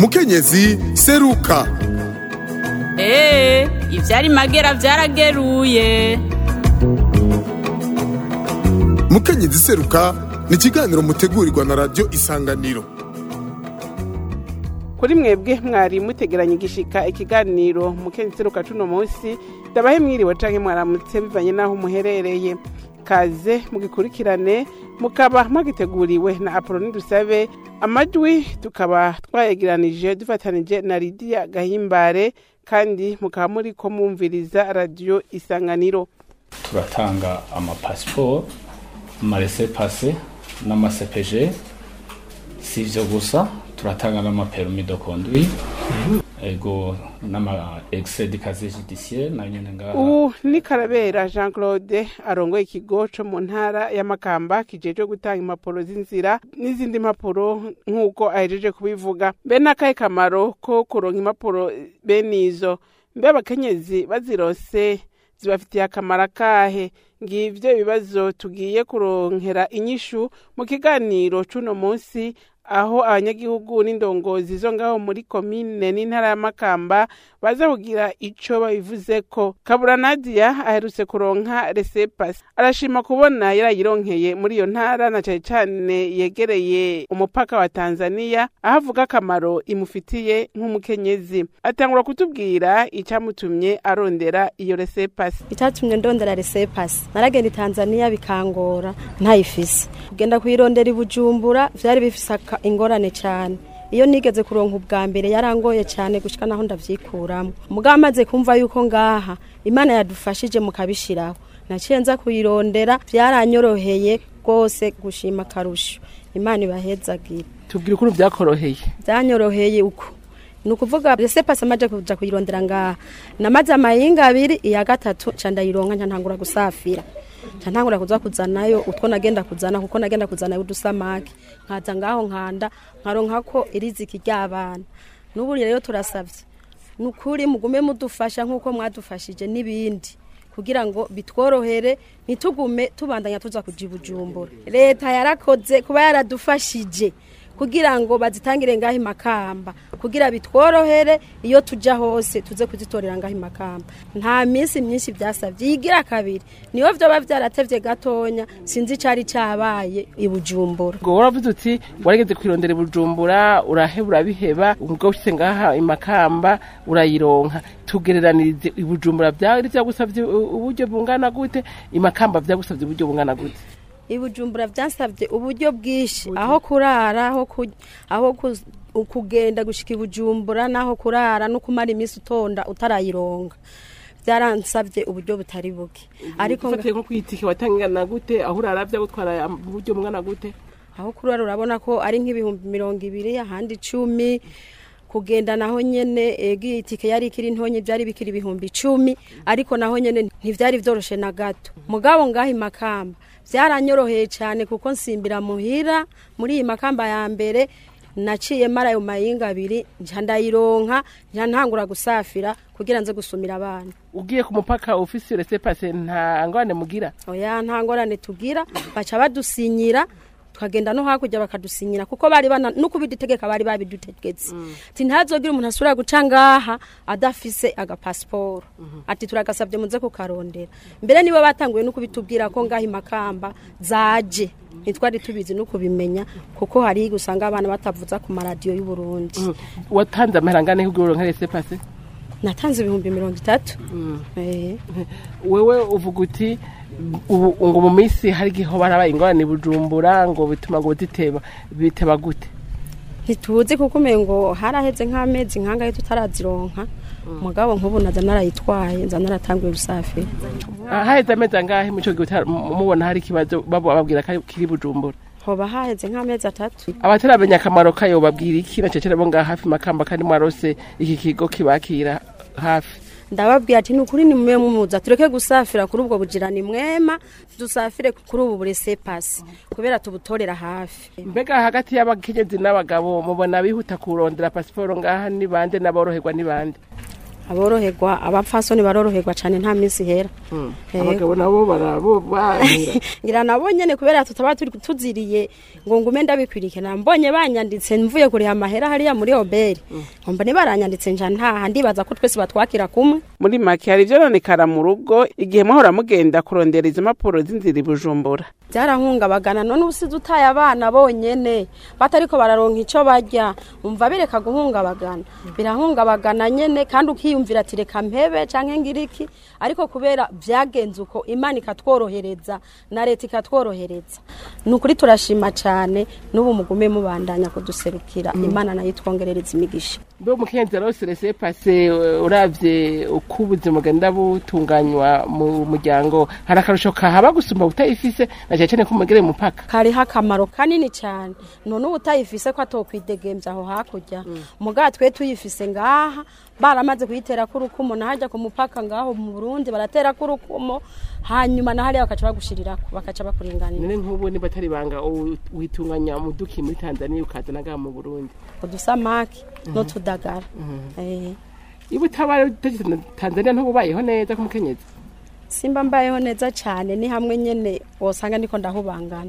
mukenyezi seruka eee ivyari magera vyarageruye mukenyezi seruka ni ikiganiro mutegurirwa na radiyo isanganiro kuri mwebwe mwari mutegeranye igishika ikiganiro mukenyezi seruka cuno munsi ndabahe mwiriwe canke mwaramutse bivanye n'aho muherereye kaze mugikurikirane mukaba mwagiteguriwe na apoloni dusabe amajwi tukaba twayegeranije dufatanije na lidiya gahimbare kandi mukaba muriko mwumviriza radiyo isanganiro turatanga amapasiporo amarese pase n'amasepeje si ivyo gusa turatanga n'amapermi de conduire ego n'ama excès de casier judiciaire na nyene ngaha ubu ni karabera jean claude arongoye ikigo co mu ntara y'amakamba kijejwe gutanga impapuro z'inzira n'izindi mpapuro nk'uko ahejeje kubivuga mbe n'akahe kamaro ko kuronka impapuro bene izo mbe abakenyezi bazirose zibafitiye akamaro akahe ngivyo ibibazo tugiye kuronkera inyishu mu kiganiro c'uno munsi aho abanyagihugu n'indongozi zo ngaho muri komine n'intara ya Makamba baza kugira ico babivuzeko kabura nadia aherutse kuronka resepasi arashima kubona yarayironkeye muri iyo ntara na cane cane yegereye umupaka wa tanzania aho avuga akamaro imufitiye nk'umukenyezi atangura kutubwira icamutumye arondera iyo resepasi icyatumye ndondera resepasi naragenda i tanzania bikangora ntayifise kugenda kuyirondera i bujumbura vyari bifise aka- ingorane cyane iyo nigeze kuronka ubwa mbere yarangoye cyane gushika naho ndavyikuramo mugabo amaze kumva yuko ngaha imana yadufashije mukabishiraho naciye nza kuyirondera vyaranyoroheye rwose gushima akarusho imana ibahezagire tubwira ukuntu vyakoroheye byanyoroheye uko ni ukuvuga resepasi amaze kuja kuyirondera ngaha namaze amayinga abiri iya gatatu ca ndayironka nca ntangura gusafira nca ntangura kuza kuzanayo utwo nagenda kuzana kuko nagenda kuzanayo udusamaki nkaza ngaho nkanda nkaronkako iriziki ry'abana n'ubu rero turasavye ni ukuri mugume mudufasha nk'uko mwadufashije n'ibindi kugira ngo bitworohere ntitugume tubandanya tuza kuja i bujumbura leta yarakoze kuba yaradufashije kugira ngo bazitangire ngaho imakamba kugira bitworohere iyo tuja hose tuze kuzitorera ngaho imakamba nta minsi myinshi byasabye yigira kabiri niyo vyoba vyaratevye gatonya sinzi icari cabaye i bujumbura ngo waravuze uti warageze kwirondera i bujumbura uraheba urabiheba ubwo ushyize ngaha imakamba urayironka tugereranirize i bujumbura byari byagusabye u- uburyo bungana gute imakamba byagusabye uburyo bungana gute ibujumbura byansabye uburyo bwinshi aho kurara aho ku- aho ku- kugenda gushika ibujumbura n'aho kurara no kumara iminsi utonda utarayironga byaransabye uburyo butari buke ariko nga- ufatiye nko kwitike watangana gute aho urara byagutwara uburyo bungana gute aho kurara urabona ko ari nk'ibihumbi mirongo ibiri ahandi icumi kugenda naho nyene ego itike yari ikiri ntonye byari bikiri ibihumbi icumi ariko naho nyene ntivyari vyoroshe na gato mugabo ngaho imakamba vyaranyoroheye cyane kuko nsimbira muhira muri iyi makamba ya mbere naciye mara ayo mayinga abiri nca ndayironka nca ntangura gusafira kugira nze gusumira abana ugiye ku mupaka ufise resepase nta ngwane mugira oya nta ngorane tugira baca badusinyira tukagenda no hakurya bakadusinyira kuko bari bana no kubidutegeka bari babidutegetse ati ntazogira umuntu asubira guca ngaha adafise agapasiporo ati turagasabye muze kukarondera mbere nibo batanguye no kubitubwira ko ngaha imakamba zaje ntitwari tubizi no kubimenya kuko hari gusanga abana batavuza ku maradiyo y'u Burundi watanze amahera angana kugira uronke resepase natanze ibihumbi mirongo itatu Eh. wewe uvuga uti ubu ngo mu minsi hari igihe barabaye ingorane i bujumbura ngo bituma ngo ziteba biteba gute ntituzi kuko umengo haraheze nk'amezi nkangahe tutarazironka mugabo nk'ubu naza narayitwaye nza naratanguye gusafira Ah, haheze amezi angahe mu ico gihe uta- mu- mubona hari ikibazo baba babwira ko ari- kiri bujumbura hoba haheze nk'amezi atatu abataramenya akamaro kayo babwira iki na cecere bo ngaha hafi makamba kandi mwarose iki kigo kibakira hafi ndababwira ati ni ukuri ni mwe mumuza tureke gusafira kuri ubwo bugirani mwema dusafire kuri ubu buresepasi kubera tubutorera hafi mbega hagati y'abakenyezi n'abagabo mubona bihuta kurondera pasiporo ngaha ni bande n'aboroherwa ni bande aboroherwa abapfasoni baroroherwa cyane nta minsi hera Yego. abagabo nabo barabo bahera ngira nabo nyene kubera tutaba turi tuziriye ngo ngume ndabikwirike nambonye banyanditse mvuye kuriha amahera hariya muri oberi nkumva nibaranyanditse nja ntaha ndibaza ko twese batwakira kumwe muri make hari ivyononekara mu rugo igihe muhora mugenda kurondera izo mpapuro z'inzira i bujumbura byarahungabagana none ubusize utaye abana bonyene batariko bararonka ico barya umva bireka guhungabagana birahungabagana nyene kandi ukiyumvira ati reka mpebe canke ngiriki ariko kubera vyagenze uko imana ikatworohereza na leta ikatworohereza ni ukuri turashima cane n'ubu mugume mubandanya kuduserukira imana nayo itwongerereza imigisha mbe umukenzi arose rese pase uravye uko ubuzima bugenda butunganywa mu muryango hari akarusho kahaba gusumba utayifise na cyane cyane ko mugere mu mupaka kariho akamaro kanini cyane none uba utayifise ko atokwidegemvya aho hakurya muga twe tuyifise ngaha baramaze kuyitera ko urukumo nahajya ku mupaka ngaho mu burundi baratera ko urukumo hanyuma na hariya bakaca bagushirirako bakaca bakuringanira none nk'ubu niba atari banga witunganya umuduki muri tanzania ukazana ngaha mu burundi udusamaki n'utudagara Eh. iyo utabaye utageze tanzania ntububayeho neza k'umukenyezi simba mbayeho neza cyane ni hamwe nyene wosanga ndiko ndahubangana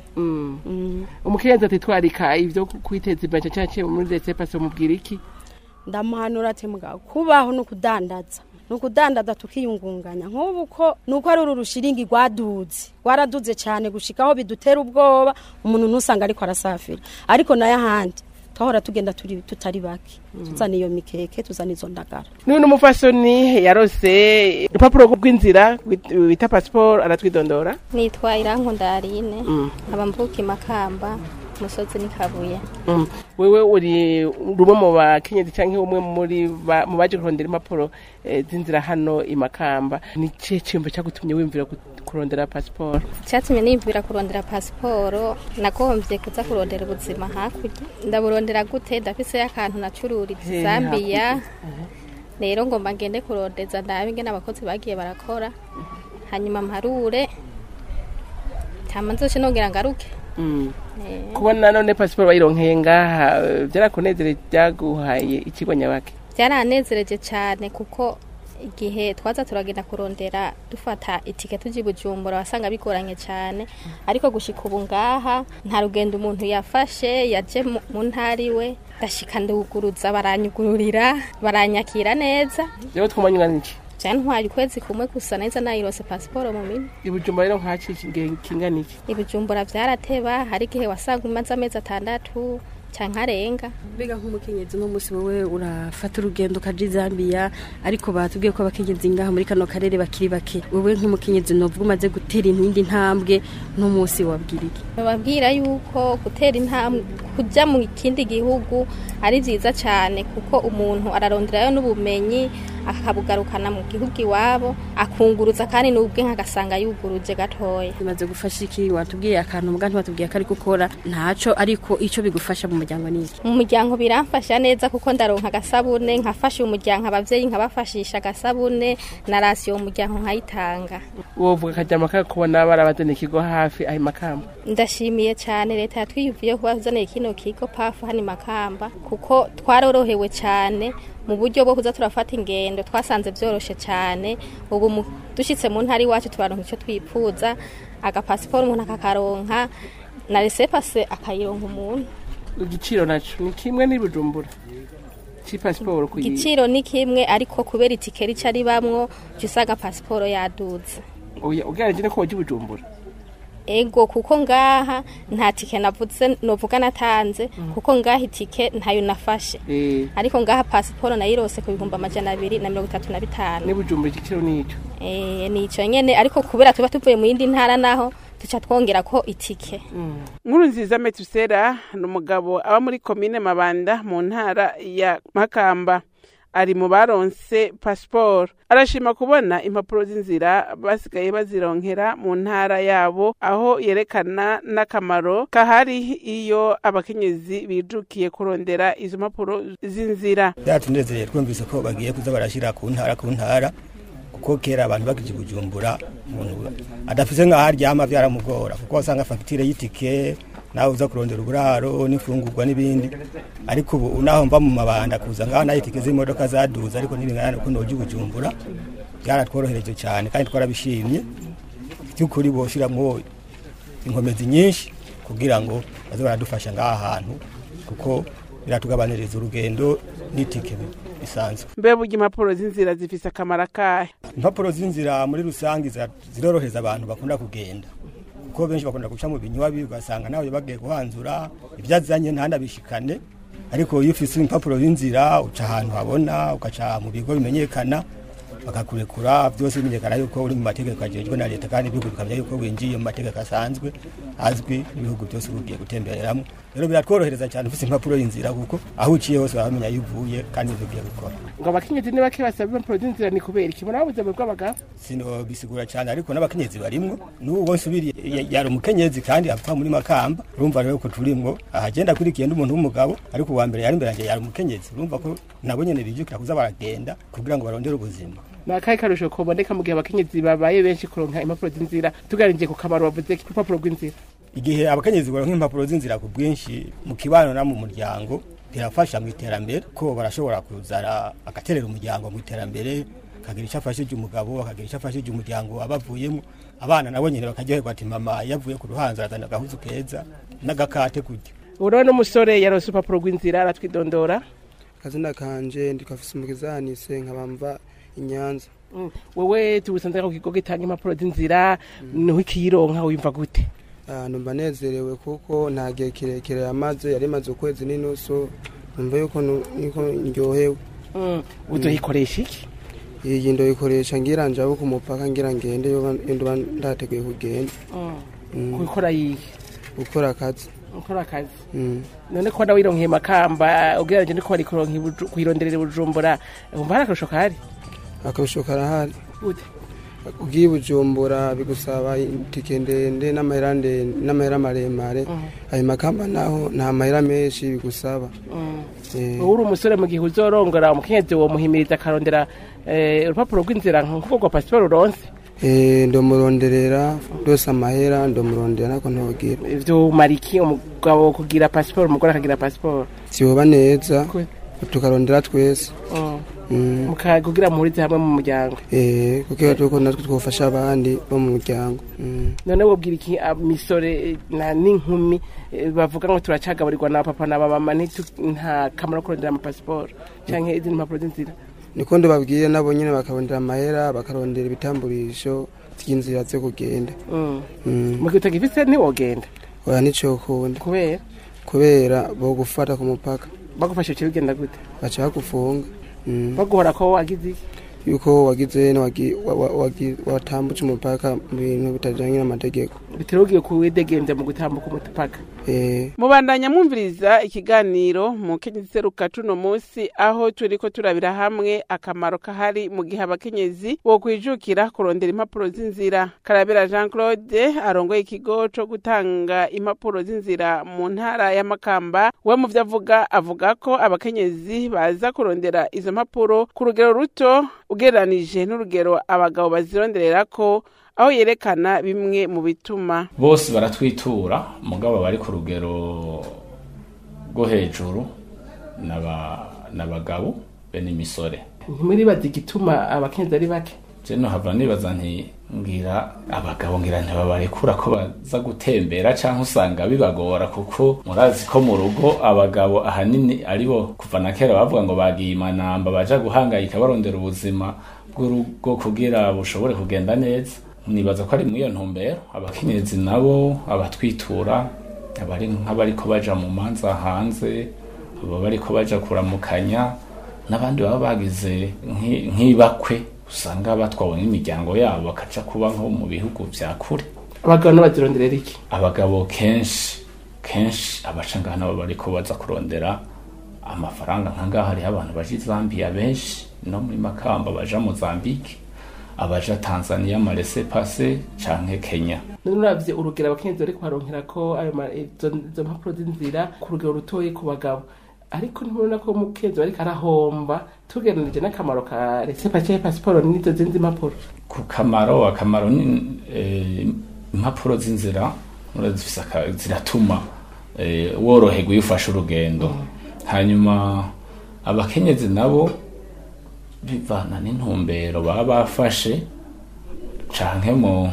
Mm. umukenyezi atitwarika ivyo kwiteza imbere cyane cyane muri rese pase mubwira iki ndamuhanura ati mugabo kubaho ni ukudandaza ni ukudandaza tukiyungunganya nk'ubu ko ni uko ari uru rushiringi rwaduze rwaraduze cyane gushikaho bidutera ubwoba umuntu ntusanga ariko arasafira ariko nayo ahandi twahora tugenda turi tutari bake tuzana iyo mikeke tuzana izo ndagara none umufasoni yarose urupapuro rw'inzira bita pasiporo aratwidondora nitwa irankunda Aline nkaba mvuka imakamba umusozi ni kabuye Mm. wewe uri rumwe mu bakenyezi cyangwa umwe muri ba- mu baje kurondera impapuro eh, z'inzira hano i makamba ni ikihe cyumba cyagutumye wimvira gu- kurondera pasiporo cyatumye niyumvira kurondera pasiporo nagombye kuza kurondera ubuzima hakurya ndaburondera gute ndafise akantu nacururiza Hehe, zambiya rero ngomba ngende kurondeza ndabe ingene abakozi bagiye barakora hanyuma mparure hama nzoce nongera ngaruke Mm. Eh, kubona none pasiporo bayironkeye ngaha eh, byarakunezere byaguhaye ikigo nyabake byaranezereje cyane kuko igihe twaza turagenda kurondera dufata itike tuji bujumbura wasanga bigoranye cyane ariko gushika ubu ngaha nta rugendo umuntu yafashe yaje mu- mu ntara iwe ndashika nduguruza baranyugururira baranyakira neza rero twumanywa n'iki byantwaye ukwezi kumwe gusa neza nayirose pasiporo mu minwe ibujumba rero nk'aki igihe kingana iki ibijumbura byarateba hari igihe wasanga umaze amezi atandatu cyangwa arenga mbega nk'umukenyezi uno munsi wowe urafata urugendo ukaja i zambia ariko batubwiye ko abakenyezi ngaha muri kano karere bakiri bake wowe nk'umukenyezi novuga umaze gutera indi ntambwe uno munsi wabwira iki bababwira yuko gutera intambwe kujya mu kindi gihugu ari byiza cyane kuko umuntu araronderayo n'ubumenyi akabugarukana mu gihugu iwabo akunguruza kandi n'ubwe agasanga yuguruje gatoya bimaze gufasha iki watubwiye akantu muga ntiwatubwiye ko ari gukora ntaco ariko ico bigufasha mu muryango ni iki mu muryango biramfasha neza kuko ndaronka agasabune nkafasha umuryango ababyeyi nkabafashisha agasabune na rasiyo mu muryango nkayitanga wovuga akajyama kakubona barabazana ikigo hafi aho i makamba ndashimiye cyane leta yatwiyumviye kuba yazaniye kino kigo pafu hano i makamba kuko twarorohewe cyane mu buryo bwo kuza turafata ingendo twasanze byoroshye cyane ubu mu- dushyitse mu ntara iwacu turaronka icyo twifuza agapasiporo umuntu akakaronka na resepase akayironka umuntu igiciro naco ni kimwe n'ibujumbura c'ipasiporo kuyi igiciro ni kimwe ariko kubera itike rica ribamwo jya usanga pasiporo yaduze oya ugereranije no kuba ibujumbura ego kuko ngaha nta tike navuze novuga natanze kuko ngaha itike ntayo nafashe eh ariko ngaha pasiporo nayirose ku bihumbi amajana abiri na mirongo itatu na bitanu n'ibujumbura igiciro nico Eh, ni icyo nyene ariko kubera tuba tuvuye mu yindi ntara naho duca twongera ko itike nkuru nziza metusera ni umugabo aba muri komine mabanda mu ntara ya makamba ari mu baronse pasiporo arashima kubona impapuro z'inzira basigaye bazironkera mu ntara yabo aho yerekana n'akamaro kahari iyo abakenyezi bijukiye kurondera izo mpapuro z'inzira byatunezeye twumvise ko bagiye kuza barashyira ku ntara ku ntara kuko kera abantu bakije bujumbura umuntu adafise nk'aho aryama byaramugora kuko wasanga fagitire y'itike nawe uza kurondera uburaro n'ifungurwa n'ibindi ariko ubu naho mva mu mabanda kuza ngaho nayo itike z'imodoka zaduze ariko ntibingana ko noja ubujumbura byaratworohereje cyane kandi twarabishimye by'ukuri boshiramwo inkomezi nyinshi kugira ngo baze baradufasha ngaha hantu kuko biratugabaniriza urugendo n'itike bisanzwe mbe burya impapuro z'inzira zifise akamaro akahe impapuro z'inzira muri rusange zira- zirorohereza abantu bakunda kugenda kuko benshi bakunda guca mu binywabi ugasanga nawe bagiye kuhanzura ibyo azanye ntanabishikane ariko iyo ufise impapuro z'inzira uca ahantu habona ugaca mu bigo bimenyekana bakakurekura byose bimenyekana yuko uri mu mategeko ajejwe na leta kandi ibihugu bikamenya yuko winjiye mu mategeko asanzwe azwi ibihugu byose ugiye gutembereramo rero biratworohereza cyane ufise impapuro y'inzira kuko aho uciye hose bamenya iyo uvuye kandi ibyo ugiye gukora ngo abakenyezi ni bake basaba impapuro z'inzira ni kubera iki muri ubuzima bw'abagabo sino bisigura cyane ariko n'abakenyezi barimwo n'uwo nsubiriye ya- yari umukenyezi kandi apfa muri makamba urumva rero ko turimwo ahagenda akurikiye n'umuntu w'umugabo ariko uwa mbere yari imbere yanjye yari umukenyezi urumva ko nabo nyene bijukira kuza baragenda kugira ngo barondere ubuzima ni akahe karusho kaboneka mu gihe abakenyezi babaye benshi kuronka impapuro z'inzira tuganiriye ku kamaro bavuze ku rupapuro rw'inzira igihe abakenyezi baronka impapuro z'inzira ku bwinshi mu kibano no mu muryango birafasha mu iterambere ko barashobora kuzana agaterera umuryango mu iterambere akagira icyo afashije umugabo akagira icyo afashije umuryango abavuyemo abana nabo nyine bakaryoherwa ati mama yavuye ku ruhanzo arazana agahuzu keza n'agakate kurya uriho n'umusore yarose urupapuro rw'inzira aratwidondora akazina kanje ndikafise umukizanise nkabamva inyanza wowe tubusanze ku kigo gitanga impapuro z'inzira niho ikiyironka wimva gute ahantu mba nezerewe kuko nta gihe kirekire yamaze yari imaze ukwezi n'inusu numva yuko nu- niko ndyohewe uzoyikoresha iki iyi ndoyikoresha ngira njabu ku mupaka ngira ngende yoba ndoba ndateguye kugenda Mm. gukora yihe gukora akazi gukora akazi Mm. none ko nawe wironkeye makamba ugereranyije niko wari kuronka i Buju- kuyironderera i bujumbura wumva hari akarusho kahari akarusho karahari gute ugiye i bujumbura bigusaba itike ndende n'amahera ndende n'amahera maremare ayo makamba naho nta mahera menshi bigusaba Eh. wowe uri umusore mu gihe uzorongora umukenyezi wo muhimiriza akarondera eh, urupapuro rw'inzira nk'uko rwa pasiporo uronse Eh, ndomuronderera rwose amahera ndomurondera nako ntogira ivyo umara iki umugabo kugira pasiporo umugore akagira pasiporo vyoba neza Kwe. tukarondera twese Mm. Mm. Muka- kugira muhurize hamwe mu muryango Eh, kugira tuko natwe twofasha abandi bo mu muryango Mm. none wobwira iki imisore eh, na n'inkumi eh, bavuga ngo turacagaburirwa na papa na mama ntitu- nta kamaro ko kurondera amapasiporo canke izindi mpapuro z'inzira niko ndobabwire nabo nyene bakarondera amahera bakarondera ibitamburisho vy'inzira zo kugenda Mm. Mm. mu gihe utagifise ntiwogenda oya nicokunda kubera kubera bogufata ku mupaka bagufasha uciye bigenda gute baca bagufunga Mm. baguhora ko wagize iki yuko wagize wagi- wa- wa- wagi- watambutse umupaka mu bintu bitajanye n'amategeko bitera ugiye kuwidegenza mu gutambuka umupaka Eh, mubandanya mwumviriza ikiganiro mu kenyezi seruka tuno munsi aho turiko turabira hamwe akamaro kahari mu gihe abakenyezi bo kwijukira kurondera impapuro z'inzira karabera jean claude arongoye ikigo co gutanga impapuro z'inzira mu ntara ya makamba we mu vyo avuga avuga ko abakenyezi baza kurondera izo mpapuro ku rugero ruto ugereranije n'urugero abagabo bazirondererako aho yerekana bimwe mu bituma bose baratwitura mugabo bari ku rugero rwo hejuru n'aba- n'abagabo be n'imisore ntimuribaza igituma abakenyezi ari bake je nohava nibaza nti ngira abagabo ngira ntibabarekura ko baza gutembera canke usanga bibagora kuko murazi ko mu rugo abagabo ahanini aribo kuva na kera bavuga ngo bagiye imanamba baja guhangayika barondera ubuzima bw'urugo kugira bushobore kugenda neza nibaza ko ari muri iyo ntumbero abakenyezi nabo abatwitura abari nk'abariko baja mu manza hanze abo bariko baja kuramukanya n'abandi baba bagize nk'i- nk'ibakwe usanga batwawe n'imiryango yabo bakaja kuba nko mu bihugu vya kure abagabo ntibazironderera iki abagabo kenshi kenshi abaca ngaha nabo bariko baza kurondera amafaranga nka ngaha hariho abantu baja i zambia benshi no muri makamba baja mozambike abaja tanzania marese pase canke kenya none uravye urugero abakenyezi bariko baronkera ko ayo ma- izo izo mpapuro z'inzira ku rugero rutoyi ku bagabo ariko ntibona ko umukenyezi bariko arahomba tugereranije n'akamaro ka resepa canke pasiporo n'izo zindi mpapuro ku kamaro akamaro ni eh, impapuro z'inzira urazifise aka- ziratuma eh, woroherwa iyo ufashe urugendo hanyuma abakenyezi nabo bivana n'intumbero baba bafashe canke mu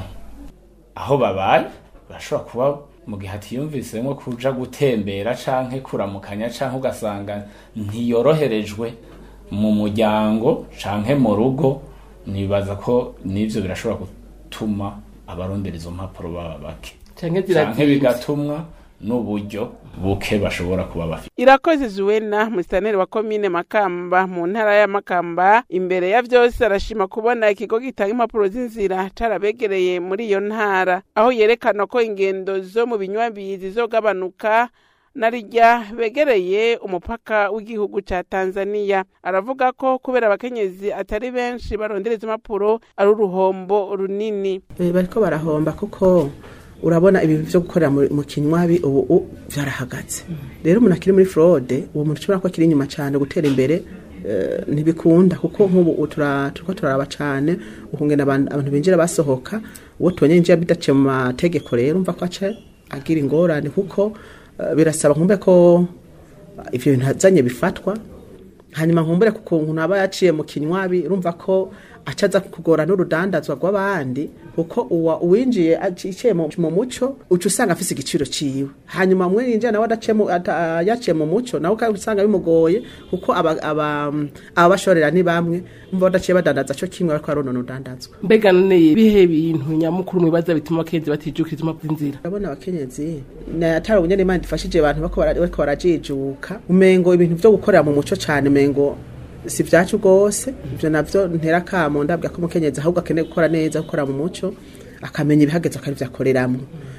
aho babaye bashobora kuba mu gihe atiyumvisemwo kuja gutembera canke kuramukanya canke ugasanga ntiyoroherejwe mu muryango canke mu rugo nibaza ko n'ivyo birashobora gutuma abarondera izo mpapuro baba bake Canke canke zirazimvye. bigatumwa n'uburyo buke bashobora kuba bafite irakoze zuwena musitaneri wa komine makamba mu ntara ya makamba imbere ya vyose arashima kubona ikigo gitanga impapuro z'inzira carabegereye muri iyo ntara aho yerekana ko ingendo zo mu binywabi zizogabanuka narirya begereye umupaka w'igihugu ca tanzaniya aravuga ko kubera abakenyezi atari benshi barondera izo mpapuro ari uruhombo runini Eh, bariko barahomba kuko urabona ibintu vyo gukorera mu mu kinywabi ubu u- vyarahagaze rero umuntu akiri muri fraude uwo muntu ushobora ko akiri inyuma cane gutera imbere eh, ntibikunda kuko nk'ubu u- tura- turiko turaraba cane ukungena abantu abantu binjira basohoka uwo tubonye yinjira bidaciye mu mategeko rero umva ko aca agira ingorane kuko eh, birasaba nkumbe ko ivyo bintu azanye bifatwa hanyuma nkumbure ku kuntu aba yaciye mu kinywabi urumva ko acaza kugora n'urudandazwa rw'abandi kuko uwa uwinjiye aciye mu mu muco uca usanga afise igiciro ciwe hanyuma mwe yinjira nawe adaciye mu- ata- yaciye mu muco nawe ukaba usanga bimugoye kuko aba aba aba bashorera ni bamwe umva badaciye badandaza co kimwe bariko baronona urudandazwa mbega none bihe bintu nyamukuru mwibaza bituma abakenyezi batijukira izo mpapuro z'inzira urabona abakenyezi na atari ubunyene imana ifashije abantu bako bara- bariko barajijuka umengo ibintu vyo gukorera mu muco cane umengo si vyacu rwose ivyo navyo ntera kamo ndabwira ko umukenyezi ahubwo akeneye gukora neza gukora mu muco akamenya ibihageze akari vyakoreramwo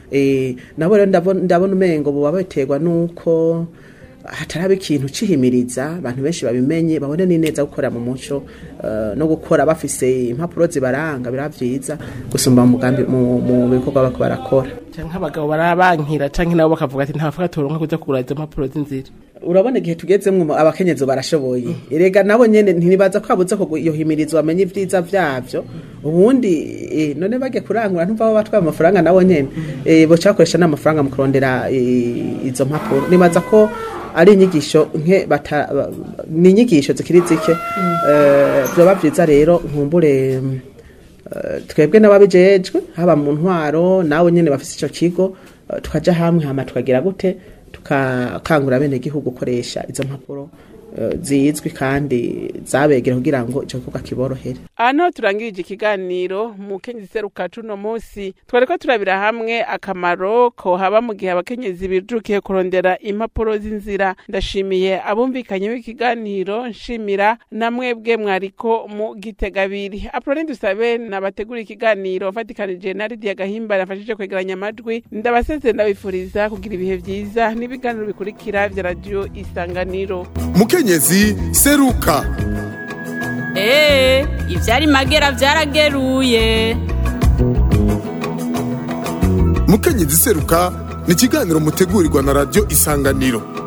eh nabo rero ndabona ndabona umengo buba biterwa nuko hataraba ikintu cihimiriza abantu benshi babimenye babone ni neza gukora mu muco eh, no gukora bafise impapuro zibaranga biravyiza gusumba mu mugambi mu mu bikorwa bako barakora canke abagabo barabankira canke nabo bakavuga ati nta mafaranga turonka kuja kugura izo mpapuro z'inzira urabona igihe tugezemwo abakenyezi barashoboye erega nabo nyene ntibaza ko habuze ko iyo himirizo bamenye ivyiza vyavyo ubundi eh, none bagiye kurangura ntumva bo batwaye amafaranga nabo nyene eh, boca bakoresha n'amafaranga mu kurondera eh, izo mpapuro nibaza ko ari inyigisho nke bata ba- ni inyigisho zikiri zike eh, vyoba vyiza rero nkumbure mm, eh, twebwe n'ababijejwe haba mu ntwaro nawe nyene bafise ico kigo eh, tukaja hamwe hama tukagira gute tukakangura bene gihugu gukoresha izo mpapuro eh, zizwi kandi zabegera kugira ngo ico gikorwa kiborohere aha niho turangirije ikiganiro mu kenyezi seruka cuno munsi twari ko turabira hamwe akamaro ko haba mu gihe abakenyezi bijukiye kurondera impapuro z'inzira ndashimiye abumvikanye b'ikiganiro nshimira na mwebwe mwariko mu gitegabiri apuroni dusabe nabategura ikiganiro mfatikanije na lidiya gahimba nafashije kwegeranya amajwi ndabaseze ndabifuriza kugira ibihe vyiza n'ibiganiro bikurikira vya radiyo isanganiro mukenyezi seruka Ee, ivyari magera vyarageruye. mukenyezi seruka ni ikiganiro mutegurirwa na radiyo isanganiro